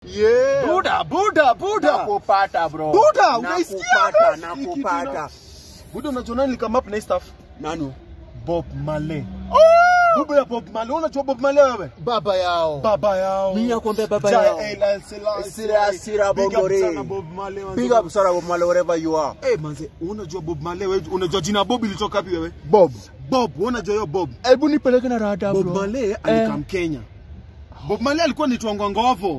Yeah. Buda, Buda, Buda. Nakupata bro. Buda, unaisikia Nakupata, bro? Hii nakupata. kitu Buda unajua nani come up na hii stuff? Nani? Bob Marley. Baba ya Bob Marley. Unajua Bob Marley wewe? Baba yao. Baba yao. Mimi nakwambia baba Jai yao. El Selassie. Sira sira Big up bongore. sana Bob Marley. manze. Big up sana Bob Marley wherever you are. Eh, manze, unajua Bob Marley wewe? Unajua jina Bob ilitoka wapi wewe? Bob. Bob, wewe unajua hiyo Bob? Hebu nipeleke na rada Bob bro. Marley alikaa Kenya. Bob Marley alikuwa anaitwa Ngovo.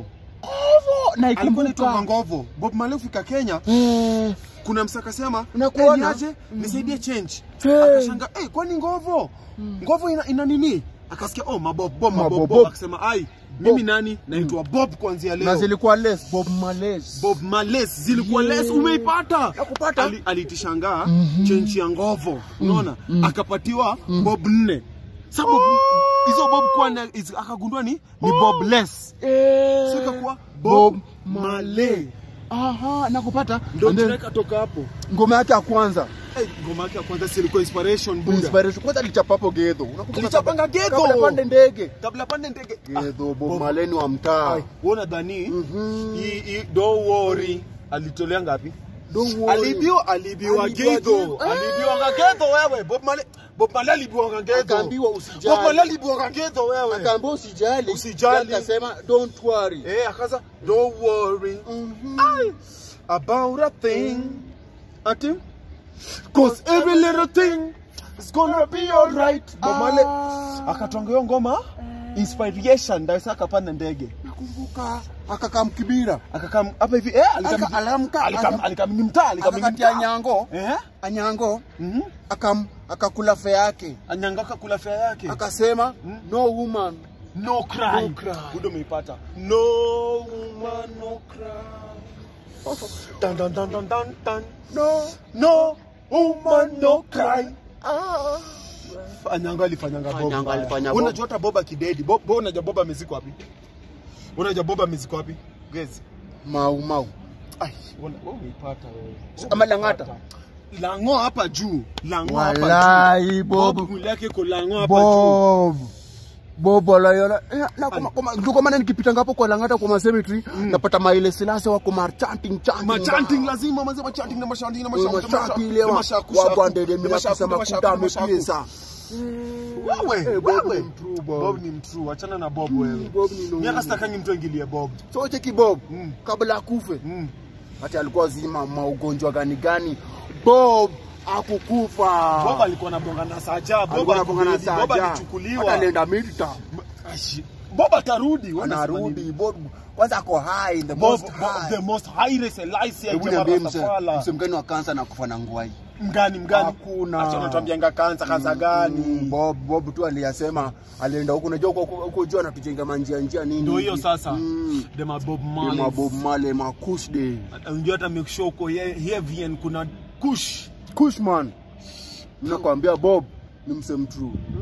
na Alikuwa anaitwa ikumbuka. Ngovo. Bob Marley fika Kenya, Eh, kuna msa akasema, Unakuona? "Eh, niaje? Nisaidie change." Eh. Akashanga, "Eh, kwani Ngovo? Ngovo ina, ina nini?" Akasikia, "Oh, mabob bob mabob Mabob, bob." bob. Akasema, "Ai, mimi nani? Naitwa Bob kuanzia na leo." zilikuwa less Bob Marley. Bob Marley zilikuwa Yeah. less umeipata. Nakupata. Ali, alitishangaa change ya Ngovo. Unaona? Akapatiwa Bob nne. Sasa Bob hizo Bob kwa na is- akagundua ni ni Bob less. Eh. Sasa ikakuwa Bob Bob Marley. Aha, nakupata. Ndio And then, tunaweka toka hapo. ngoma yake ya kwanza Eh, ngoma yake ya kwanza si ilikuwa inspiration Buddha. inspiration kwanza alichapa hapo Gedho. Unakumbuka Alichapanga kabla- Gedho. Kabla pande ndege. Kabla pande ndege. Gedho Bob Bob- Marley ni wa mtaa. Ai, Uona dhani Mhm. hii hii don't worry alitolea ngapi? Don't worry. Alibiwa alibiwa Alibiwa Gedho. Gedho. Alibiwa Gedho wewe. Bob Marley Bob Marley alibiwa Gedho. Akaambiwa usijali. Bob Marley alibiwa Gedho wewe. Akaambia usijali. Usijali. Akasema don't worry. Eh, akaza don't worry Mhm. Ai, about a thing. Ati cause every little thing is gonna be alright. Bob Marley Ah. akatwanga hiyo ngoma inspiration ndio sasa akapanda ndege. Nakumbuka akakam kibira. Akakam hapa hivi eh alikam Aka- alamka, alikam aka- alikam ni mtaa alikam ni Akakatia mtaa. nyango. Eh? Anyango Mhm. akam akakula fe yake. Anyangaka kula fare yake. Akasema Mm. no woman. No cry. No cry. Budo umeipata. No woman no cry. Dun dun dun dun dun dun. No. No woman no cry. Ah. Anyanga alifanyanga Bob. Anyanga mbaya. alifanya Bob. Unajua hata Bob akidedi. Bob, Bob unajua Bob amezikwa wapi? Unajua Bob amezikwa wapi? Gezi. Mau mau. Ai, wewe wewe umeipata wewe. Ama Lang'ata? Lango hapa juu. Lango hapa juu. Walai Bob. Bob mwili yake iko lango hapa juu. Bob. Bob walayola. Eh, Na kama kama ndio kama nani nikipita ngapo kwa Lang'ata kwa cemetery napata maile silase wako mar chanting chanting. Machanting lazima manze machanting na mashanting na mashanting. Machanting ile wa wa bwandede mimi kusema kuta amepiesa. Wewe, Eh, Bob wewe. ni mtrue, Bob. Bob ni mtrue, achana na Bob wewe. Bob ni noma. Miaka sitakangi mtu aingilie Bob. So cheki Bob Mm. kabla akufe Mm. hata alikuwa zima maugonjwa gani gani Bob akukufa. Bob alikuwa anabonga na Saja, Bob alikuwa anabonga na alikuwa- Bob Saja. alichukuliwa. Hata alienda midterm. Ashi. Bob atarudi, wewe unasema Anarudi nini? Bob kwanza ako high the Bob, most Bob, high. the most highest Elise Hebu ya niambie Jema mse- Rastafala. mse mgani wa kansa na kufa na ngwai. Mgani mgani? Hakuna. Acha natuambianga kansa kansa Mm, gani? Bob Bob tu aliyasema alienda huko unajua huko huko juu anatujenga manjia njia nini. Ndio hiyo hivi. sasa. Mm. The Bob Ni Marley. Mabob Marley makush day. Unajua hata make sure uko he- heavy and kuna kush. Kushman. Nakwambia Bob ni mse mtrue.